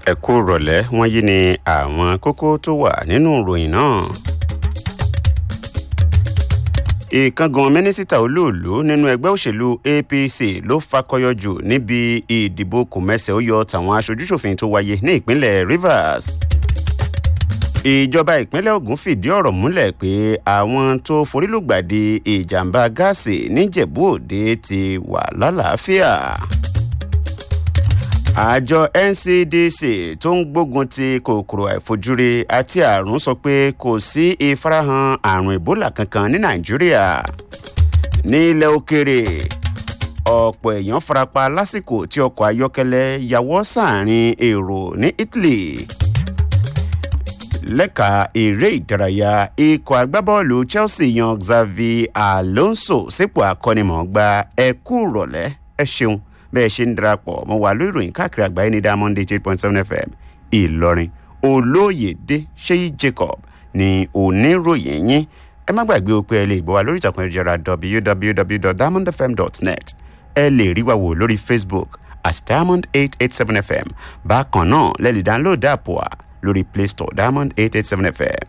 ẹ kú rọ̀lẹ́ wọ́n yí ni àwọn kókó tó wà nínú ìròyìn náà. ìkángan mínísítà olóòlù nínú ẹgbẹ́ òṣèlú apc ló fakọyọ jù níbi ìdìbò kòmẹ́sẹ̀ ó yọ tàwọn aṣojúṣòfin tó wáyé ní ìpínlẹ̀ rivers. ìjọba ìpínlẹ̀ ogun fìdí ọ̀rọ̀ múlẹ̀ pé àwọn tó forílùgbàdì ìjàmbá gáàsì níjẹ̀bú òde ti wà lálàáfíà àjọ ncdc tó ń gbógun ti kòkòrò àìfojúrí àti àrùn sọ pé kò sí ìfarahàn àrùn ebola kankan ní nàìjíríà ní ilẹ̀ òkèrè ọ̀pọ̀ èèyàn farapa lásìkò tí ọkọ̀ ayọ́kẹ́lẹ́ yàwọ́ sáàrin èrò ní italy lẹ́ka eré ìdárayá ikọ̀ agbábọ́ọ̀lù chelsea yan xavi alonso sípò akọ́nimọ̀ọ́gba ẹ̀kú rọ̀lẹ́ ẹ ṣeun bẹ́ẹ̀ ṣe ń darapọ̀ mọ́ wà lórí ìròyìn káàkiri àgbáyé ní diamond eight point seven fm ìlọrin olóyèdè ṣéyí jacob ní oníròyìn yín ẹ má gbàgbé o pé ẹ lè gbọ́ wa lórí ìtàkùn ẹ̀jẹ̀ra www.diamondfm.net ẹ lè rí wa wò lórí facebook at diamond eight eight seven fm bákan náà lẹ́ẹ̀lì download app wa lórí play store diamond eight eight seven fm.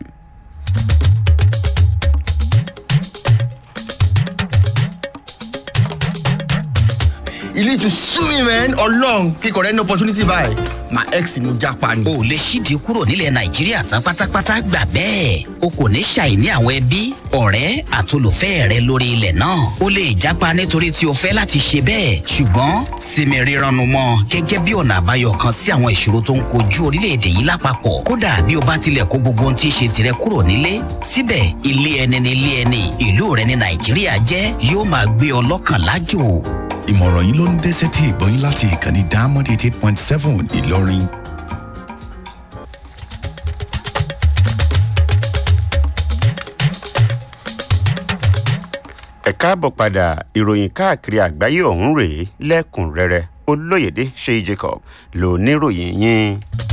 you need to sue me man ọlọrun kíkọ rẹ ní opportunity báyìí my ex ni mo japa ni. o lè ṣíde kúrò nílẹ̀ nàìjíríà tán pátápátá gbà bẹ́ẹ̀ o kò ní ṣàìní àwọn ẹbí ọ̀rẹ́ àtolùfẹ́ rẹ lórí ilẹ̀ náà o lè japa nítorí tí o fẹ́ láti ṣe bẹ́ẹ̀ ṣùgbọ́n sinmi rírannu mọ́ gẹ́gẹ́ bí ọ̀nà àbáyọ kan sí àwọn ìṣòro tó ń kojú orílẹ̀-èdè yìí lápapọ̀ kódà bí o bá tilẹ̀ kó gbogbo ohun tí í ṣe tirẹ̀ kúrò nílé síbẹ̀ ilé ẹni ní ilé ẹni ìlú rẹ ní nàìjíríà jẹ́ yóò máa gbé ọ lọ́kàn lájò ìmọ̀ràn yìí ló ń dé sétí ìgbọ́yìn láti ìkànnì diamond eighty eight point seven ìlọrin. ẹ káàbọ̀ padà ìròyìn káàkiri àgbáyé ọ̀hún rèé lẹ́kùnrẹ́rẹ́ olóyèdè ṣéyí jacob ló níròyìn yín.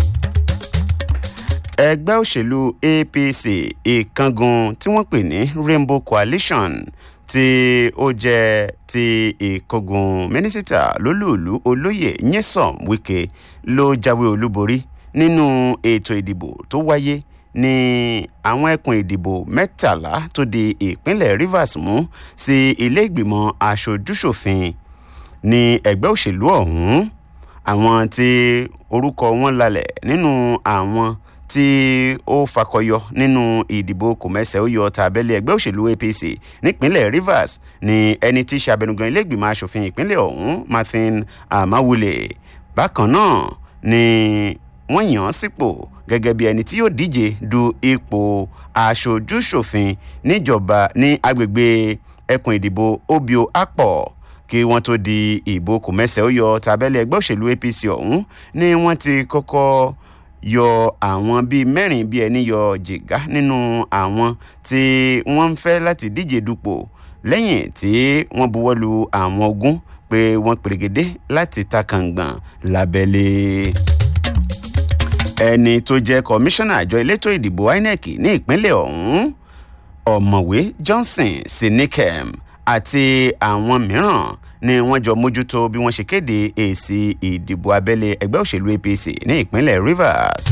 ẹgbẹ́ òṣèlú apc ìkángun tí wọ́n pè ní rainbow coalition tí ó jẹ́ ti ìkógun mínísítà lólùlù olóyè nyesom wike ló jáwé olúborí nínú ètò ìdìbò tó wáyé ní àwọn ẹkùn ìdìbò mẹ́tàlá tó di ìpínlẹ̀ rivers mú sí ilé ìgbìmọ̀ aṣojúṣòfin ní ẹgbẹ́ òṣèlú ọ̀hún àwọn tí orúkọ wọn lalẹ̀ nínú àwọn tí ó fakọyọ nínú ìdìbò kòmẹsẹ̀ ó yọ tàbẹ́lẹ̀ ẹgbẹ́ òṣèlú apc nípínlẹ̀ rivers ní ẹni tí sàbẹnugan iléègbìmọ̀ asòfin ìpínlẹ̀ ọ̀hún martin amawule bákan náà ni wọ́n yàn án sípò gẹ́gẹ́ bí ẹni tí yóò díje du ipò aṣojúṣòfin níjọba ní agbègbè ẹkùn ìdìbò obio apọ̀ kí wọ́n tó di ìbò kòmẹsẹ̀ ó yọ tàbẹ́lẹ̀ ẹgbẹ́ òṣèlú apc ọ̀hún ni wọ́n ti kọ́kọ́ yọ àwọn bíi mẹ́rin bíi ẹni yọ jìgá nínú àwọn tí wọ́n ń fẹ́ láti díje dupò lẹ́yìn tí wọ́n buwọ́ lu àwọn ogun pé wọ́n pèrègédé láti ta kàngbọ̀n lábẹ́lé. ẹni tó jẹ́ kọmíṣánná àjọ elétò ìdìbò inec ní ìpínlẹ̀ ọ̀hún ọ̀mọ̀wé johnson sinikem àti àwọn mìíràn ni wọ́n jọ mójútó bí wọ́n ṣe kéde èsì ìdìbò abẹ́lé ẹgbẹ́ òṣèlú apc ní ìpínlẹ̀ rivers.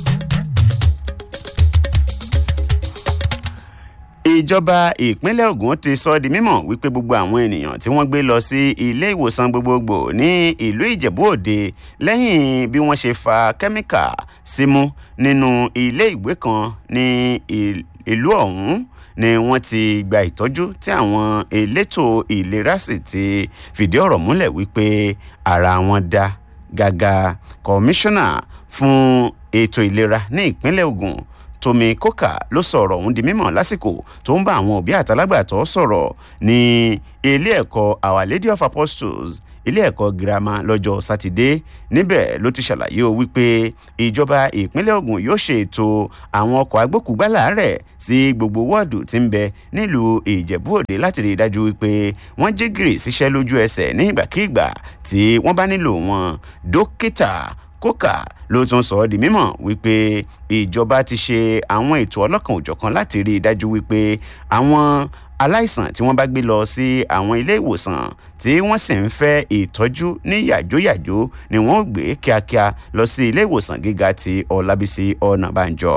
ìjọba ìpínlẹ̀ ogun ti sọ di mímọ̀ wípé gbogbo àwọn ènìyàn tí wọ́n gbé lọ sí ilé ìwòsàn gbogbogbò ní ìlú ìjẹ̀bú òde lẹ́yìn bí wọ́n ṣe fa kẹ́míkà símú nínú ilé ìwé kan ní ìlú ọ̀hún ni wọ́n ti gba ìtọ́jú tí àwọn elétò ìlera sì ti fìdí ọ̀rọ̀ múlẹ̀ wípé ara wọn dá gàgà kọmíṣánná fún ètò ìlera ní ìpínlẹ̀ ogun tomi koka ló sọ̀rọ̀ ọ̀hún di mímọ̀ lásìkò tó ń bá àwọn òbí àtàlágbàtọ́ sọ̀rọ̀ ní ilé ẹ̀kọ́ our lady of apostles ilé ẹ̀kọ́ girama lọ́jọ́ sátidé níbẹ̀ ló ti ṣàlàyé o wípé ìjọba ìpínlẹ̀ ogun yóò ṣe ètò àwọn ọkọ̀ agbókùgbálà rẹ̀ sí gbogbo wọ́ọ̀dù tí ń bẹ nílùú ìjẹ̀bú òde láti rí i dájú wípé wọ́n jí gìrì síṣẹ́ lójú ẹsẹ̀ ní ìgbàkigbà tí wọ́n bá nílò wọn dókítà kókà ló tún sọ ọ́ di mímọ̀ wípé ìjọba ti ṣe àwọn ètò ọlọ́kan òjọ̀kan láti rí i dájú wípé àwọn aláìsàn tí wọ́n bá gbé lọ sí àwọn ilé ìwòsàn tí wọ́n sì ń fẹ́ ìtọ́jú ní yàjóyàjó ni wọ́n ó gbé kíákíá lọ sí ilé ìwòsàn gíga ti ọlábísí ọ̀nàbànjọ.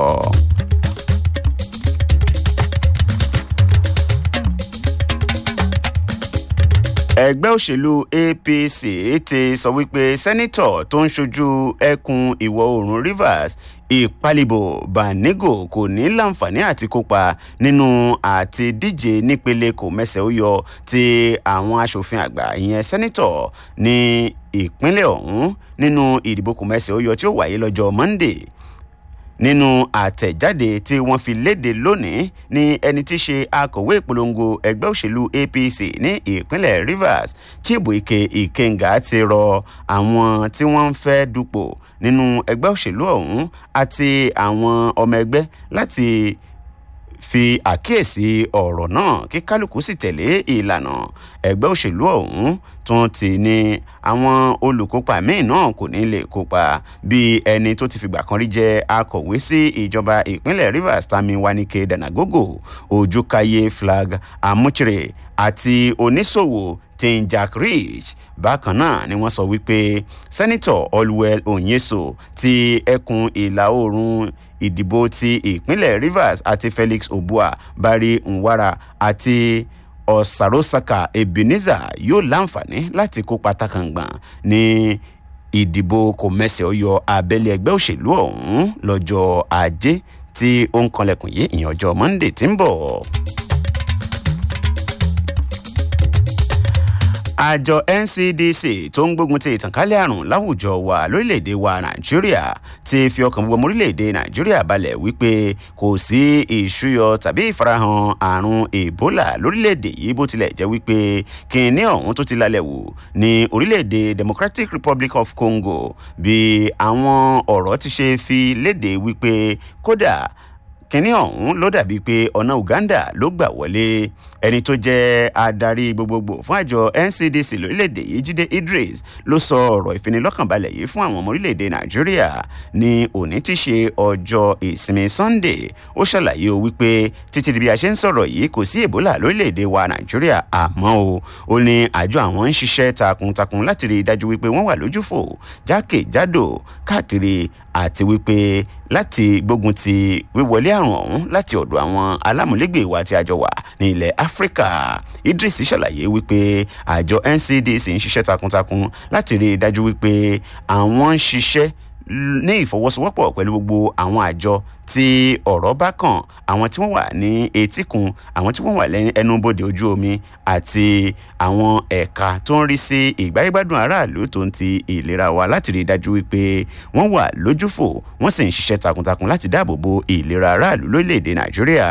ẹgbẹ́ òṣèlú apc ti sọ wípé sẹ́nitọ̀ tó ń ṣojú ẹkùn ìwọ̀ oòrùn rivers ìpalìbò banigo kò ní láǹfààní àti kópa nínú àti díje nípele kò mẹsẹ̀ ó yọ ti àwọn asòfin àgbà ìyẹn sẹ́nitọ̀ ní ìpínlẹ̀ ọ̀hún nínú ìdìbò kò mẹsẹ̀ ó yọ tí ó wáyé lọ́jọ́ monday nínú àtẹ̀jáde tí wọ́n fi léde lónìí ní ẹni tí í ṣe akọ̀wé ìpolongo ẹgbẹ́ òṣèlú apc ní ìpínlẹ̀ rivers chibuike ikenga ti rọ àwọn tí wọ́n ń fẹ́ dupò nínú ẹgbẹ́ òṣèlú ọ̀hún àti àwọn ọmọ ẹgbẹ́ láti fi àkíyèsí ọ̀rọ̀ náà kí kálukú sì tẹ̀lé ìlànà ẹgbẹ́ òṣèlú ọ̀hún tún ti ní àwọn olùkópa míì náà kò ní lè kópa bí ẹni tó ti fìgbà kan rí jẹ́ akọ̀wé sí ìjọba ìpínlẹ̀ rivers tami wanike danagogo ojúkáyé flag amuchire àti oníṣòwò tin jack rich bákan náà ni wọ́n sọ wípé sẹ́nitọ̀ olwell onyeso ti ẹkùn ìlà oòrùn ìdìbò ti ìpínlẹ̀ rivers àti felix obua bari nwara àti ọ̀sàròsàkà ebenezer yóò láǹfààní láti kópa takàngbọ̀n ní ìdìbò kò mẹsẹ̀ ọyọ abẹ́lé ẹgbẹ́ òṣèlú ọ̀hún lọ́jọ́ ajé tí ó ń kanlẹ̀kùn yìí ìyẹn ọjọ́ monday tí ń bọ̀. àjọ ncdc tó ń gbógun ti ìtànkálẹ̀ àrùn láwùjọ wa lórílẹ̀‐èdè wa nàìjíríà ti fi ọkàn gbogbo ọmọ orílẹ̀‐èdè nàìjíríà balẹ̀ wípé kò sí ìṣúyọ tàbí ìfarahàn àrùn ebola lórílẹ̀‐èdè yìí bó tilẹ̀ jẹ́ wípé kìnìún ọ̀hún tó ti lálẹ́ wò ní orílẹ̀‐èdè democratic republic of congo bí àwọn ọ̀rọ̀ ti ṣe fi léde wípé kódà kínní ọ̀hún ló dàbíi pé ọ̀nà uganda ló gbà wọlé ẹni tó jẹ́ adarí gbogbogbò fún àjọ ncdc lórílẹ̀‐èdè yìí jíde idris ló sọ ọ̀rọ̀ ìfinilọ́kànbalẹ̀ yìí fún àwọn ọmọ orílẹ̀‐èdè nàìjíríà ní òní tí ṣe ọjọ́ ìsinmi sunday ó ṣàlàyé o wípé títí di bí a ṣe ń sọ̀rọ̀ yìí kò sí ebola lórílẹ̀‐èdè wa nàìjíríà àmọ́ o ó ní àjọ àwọn ń ṣiṣẹ́ takuntakun láti rí i dájú wípé wọ́n wà lójúfò jákèjádò káàkiri àti wípé láti gbógun ti wíwọlé àrùn ọ̀hún láti ọ̀dọ̀ àwọn alámúlégbè wa tí a jọ wà ní ilẹ̀ áfíríkà idris ṣàlàyé wípé àjọ ncdc ń ṣiṣẹ́ takuntakun láti rí i dájú wípé àwọn ń ṣiṣẹ́ ní ìfọwọ́sowọ́pọ̀ pẹ̀lú gbogbo àwọn àjọ tí ọ̀rọ̀ bá kàn àwọn tí wọ́n wà ní etíkun àwọn tí wọ́n wà lẹ́nu ẹnubodè ojú omi àti àwọn ẹ̀ka tó ń rí sí ìgbáyégbádùn aráàlú tó ń ti ìlera wa láti rí i dájú wípé wọ́n wà lójúfò wọ́n sì ń ṣiṣẹ́ takuntakun láti dáàbò bo ìlera aráàlú lórílẹ̀‐èdè nàìjíríà.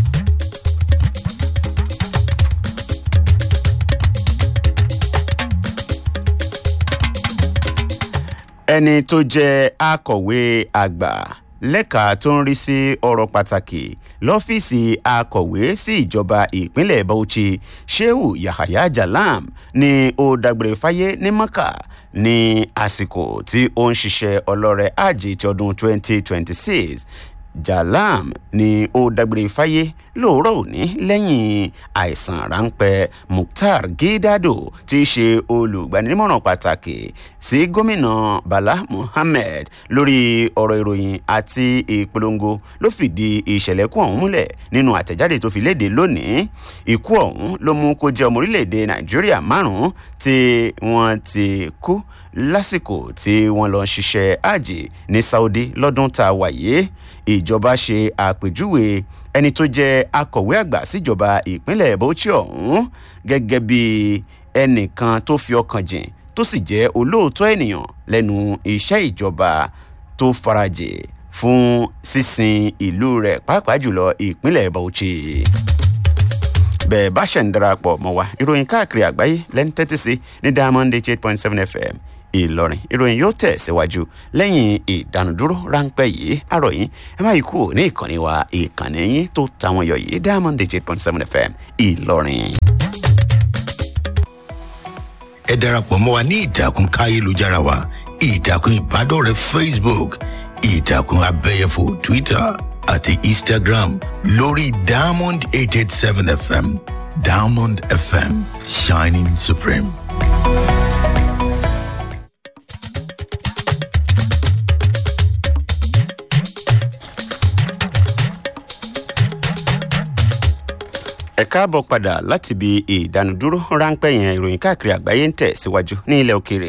ẹni tó jẹ́ akọ̀wé àgbà lẹ́ka tó ń rí sí ọ̀rọ̀ pàtàkì lọ́fíìsì akọ̀wé sí ìjọba ìpínlẹ̀ bauchi shehu yahaya jalam ni ó dágbére fáyé ní maka ní àsìkò tí ó ń ṣiṣẹ́ ọlọ́rẹ̀ ajé ti ọdún 2026 jalam ni ó dágbére fáyé lóòrọ̀ òní lẹ́yìn àìsàn ráńpẹ́ mukhtar gidado tí í ṣe olùgbanímọ̀ràn pàtàkì sí gómìnà bala muhammed lórí ọ̀rọ̀ ìròyìn àti ìpolongo ló fìdí ìṣẹ̀lẹ̀ kú ọ̀hún múlẹ̀ nínú àtẹ̀jáde tó fi léde lónìí ikú ọ̀hún ló mú kó jẹ́ ọmọ orílẹ̀-èdè nàìjíríà márùn-ún tí wọ́n ti kú lásìkò tí wọ́n lọ ṣiṣẹ́ àjì ní saudi lọ́dún tá a wáyé ìjọba ṣe àpèjúwe ẹni tó jẹ́ akọ̀wé àgbà síjọba ìpínlẹ̀ bauchi ọ̀hún gẹ́gẹ́ bí ẹnìkan tó fi ọkàn jìn tó sì jẹ́ olóòótọ́ ènìyàn lẹ́nu iṣẹ́ ìjọba tó farajì fún sísin ìlú rẹ̀ pàápàá jùlọ ìpínlẹ̀ bauchi bẹ́ẹ̀ bá ṣẹ̀ ń darapọ̀ mọ́ wa ìròyìn káàkiri àgbáyé lẹ́ni tẹ́tí sí ní diamond eight point seven fm ìlọrin ìròyìn yóò tẹ̀ síwájú lẹ́yìn ìdánudúró ráńpẹ́ yìí àròyìn ẹ má yí kúrò ní ìkànnì wa ìkànnì yín tó tàwọn yọ yìí diamond eight point seven fm ìlọrin. ẹ darapọ̀ mọ́ wa ní ìtàkùn káyélujára wa ìtàkùn ìbádọ́rẹ̀ẹ́ facebook ìtàkùn abẹ́yẹfò twitter àti instagram lórí diamond eight eight seven fm diamond fm shining supreme. ẹ káàbọ̀ padà láti ibi ìdánudúró ráńpẹ́ yẹn ìròyìn káàkiri àgbáyé ń tẹ̀ síwájú ní ilẹ̀ òkèèrè.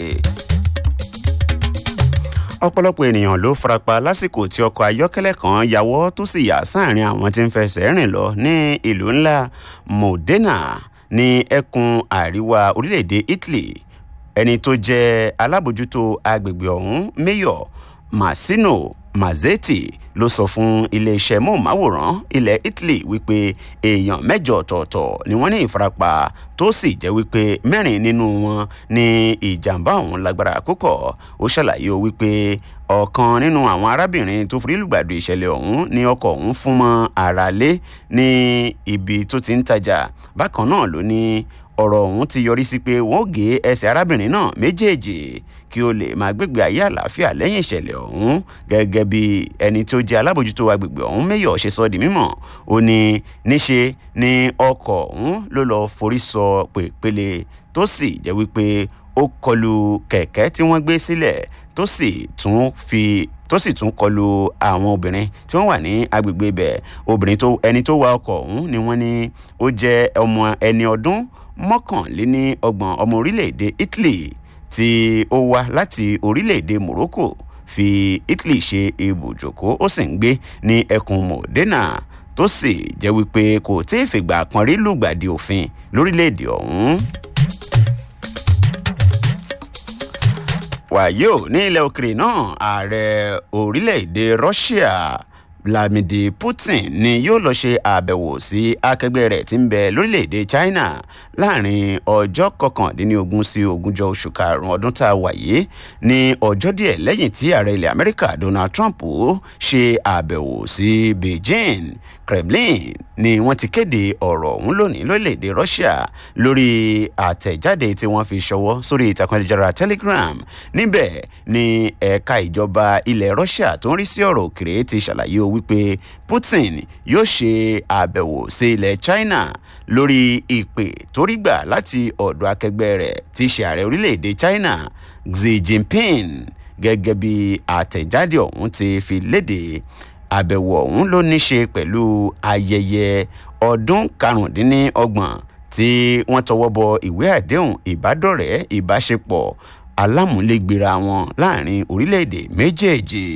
ọ̀pọ̀lọpọ̀ ènìyàn ló farapa lásìkò tí ọkọ̀ ayọ́kẹ́lẹ́ kan yàwọ́ tó sì yà sáàrin àwọn tí ń fẹsẹ̀ rìn lọ ní ìlú ńlá modena ní ẹkùn àríwá orílẹ̀-èdè italy ẹni tó jẹ́ alábòjútó agbègbè ọ̀hún mayor masino mazzetti ló sọ fún iléeṣẹ́ móhùnmáwòrán ilẹ̀ italy wípé èèyàn mẹ́jọ ọ̀tọ̀ọ̀tọ̀ ni wọ́n ní ìfarapa tó sì jẹ́ wípé mẹ́rin nínú wọn ní ìjàmbá ọ̀hún lágbára púpọ̀ ó ṣàlàyé o wípé ọ̀kan nínú àwọn arábìnrin tó forí lùgbàdo ìṣẹ̀lẹ̀ ọ̀hún ní ọkọ̀ ọ̀hún fún mọ́ ara lé ní ibi tó ti ń tajà bákan náà ló ní ọ̀rọ̀ ọ̀hún ti yọrí sí pé wọ́n gé ẹsẹ̀ arábìnrin náà méjèèjì kí ó lè máa gbégbé ayé àlàáfíà lẹ́yìn ìṣẹ̀lẹ̀ ọ̀hún gẹ́gẹ́ bí ẹni tó jẹ́ alábòjútó agbègbè ọ̀hún mẹ́yọ̀ ṣe sọ di mímọ̀ ó ní níṣe ni ọkọ̀ ọ̀hún ló lọ forí sọ pèpele tó sì jẹ́ wípé ó kọlu kẹ̀kẹ́ tí wọ́n gbé sílẹ̀ tó sì tún fi tó sì tún kọlu àwọn obìnrin tí wọ́n wà ní agbègbè ibẹ̀ obìnrin tó ẹni tó wa ọkọ̀ ọ̀hún ni wọ́n ní ó jẹ́ ọmọ ẹni ọdún mọ́kànléní ọgbọ̀n ọmọ orílẹ̀-èdè italy tí ó wá láti orílẹ̀-èdè morocco fi italy ṣe ibùjókòó ó sì ń gbé ní ẹkùn modena tó sì jẹ́ wípé kò tí ì fìgbà kan rí lùgbàdì òfin lórílẹ̀-èdè ọ̀hún. wàyí ò ní ilẹ̀ òkèrè náà ààrẹ orílẹ̀-èdè russia vladimir putin ni yóò lọ ṣe àbẹ̀wò sí akẹgbẹ́ rẹ̀ tí ń bẹ lórílẹ̀‐èdè china láàrin ọjọ́ kọkàndínlógún sí ogúnjọ́ oṣù karùn-ún ọdún tá a wà yìí ní ọjọ́ díẹ̀ lẹ́yìn tí ààrẹ ilẹ̀ amẹ́ríkà donald trump ṣe àbẹ̀wò sí beijing kremlin ni wọ́n ti kéde ọ̀rọ̀ ọ̀hún lónìí lórílẹ̀‐èdè russia lórí àtẹ̀jáde tí wọ́n fi ṣọwọ́ sórí ìtàkùn ayélujára telegram níbẹ̀ ni ẹ̀ka ìjọba ilẹ̀ russia tó ń rí sí ọ̀rọ̀ òkèrè ti ṣàlàyé o wípé putin yóò ṣe àbẹ̀wò sí ilẹ̀ china lórí ìpè tó rí gbà láti ọ̀dọ̀ akẹgbẹ́ rẹ̀ tí í ṣe ààrẹ orílẹ̀-èdè china xi jinping gẹ́gẹ́ bí àtẹ̀jáde ọ̀hún ti fi léde àbẹ̀wò ọ̀hún ló ní ṣe pẹ̀lú ayẹyẹ ọdún karùndínlọ́gbọ̀n tí wọ́n tọwọ́ bọ ìwé àdéhùn ìbádọ́rẹ̀ẹ́ ìbáṣepọ̀ alámúlégbèrà wọn láàrin orílẹ̀-èdè méjèèjì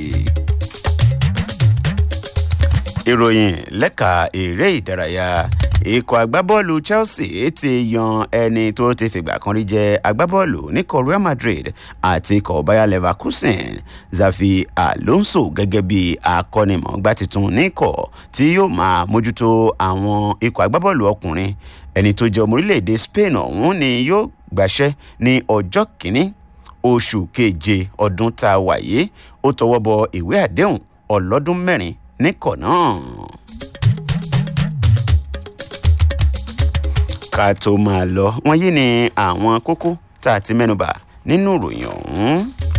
ìròyìn lẹ́ka eré ìdárayá ikọ̀ agbábọ́ọ̀lù chelsea ti yan ẹni tó ti fìgbà kan rí jẹ́ agbábọ́ọ̀lù níkọ̀ real madrid àti ikọ̀ bayer leverkusen zafi alonso gẹ́gẹ́ bí akọ́nimọ̀ọ́gbá tuntun níkọ̀ tí yóò máa mójútó àwọn ikọ̀ agbábọ́ọ̀lù ọkùnrin ẹni tó jẹ́ ọmọ orílẹ̀-èdè spain ọ̀hún ni yóò gbàṣẹ́ ní ọjọ́ kìíní oṣù keje ọdún tá a wà yìí ó tọwọ́ bọ ìwé àdéhùn ọlọ́dún mẹ́rin níkọ̀ náà. ká tó máa lọ wọn yí ni àwọn kókó tá a ti mẹ́nuba nínú ìròyìn ọ̀hún.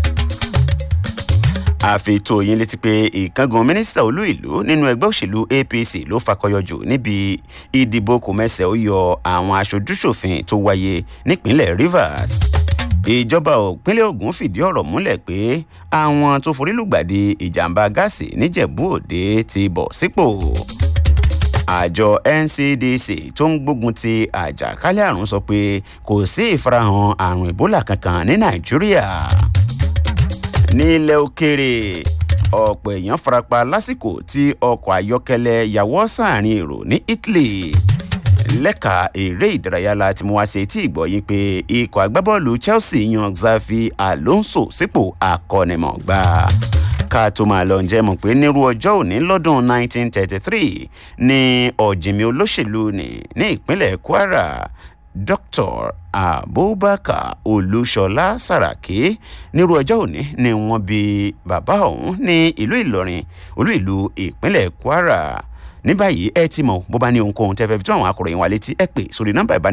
àfitò yín létí pé ìkángun mínísítà olú ìlú nínú ẹgbẹ́ òṣèlú apc ló fakọyọ jù níbi ìdìbò kòmẹ́sẹ̀ ó yọ àwọn aṣojúṣòfin tó wáyé nípínlẹ̀ rivers ìjọba òpínlẹ̀ ogun fìdí ọ̀rọ̀ múlẹ̀ pé àwọn tó forí lùgbàdì ìjàmbá gáàsì níjẹ̀bú òde ti bọ̀ sípò àjọ ncdc tó ń gbógun ti àjàkálẹ̀ àrùn sọ pé kò sí ìfarahàn àrùn ebola kankan ní nàìjíríà nílẹ̀ òkèrè ọ̀pọ̀ èèyàn farapa lásìkò tí ọkọ̀ ayọ́kẹ́lẹ́ yàwọ́ sáàrin èrò ní italy lẹ́ka eré ìdárayá la ti mú wá sí etí ìgbọ̀yìn pé ikọ̀ agbábọ́ọ̀lù chelsea yan xavi alonso sípò akọ́nimọ̀gbá ká tó máa lọ ǹjẹ́ mọ̀ pé nírú ọjọ́ òní lọ́dún 1933 ní ọ̀jìnmí olóṣèlú ní ní ìpínlẹ̀ kwara dr abubakar olúṣọlá sàràkí nírú ọjọ́ òní ni wọ́n bí bàbá ọ̀hún ní ìlú ìlọrin olú ìlú ìpínlẹ̀ kwara ní báyìí ẹ ti mọ̀ bó bá ní ohunkóhun tẹ́ fẹ́ fi tó àwọn akọ̀ròyìn wa létí ẹ pè sórí nọ́mbà ìbánisọ̀rọ̀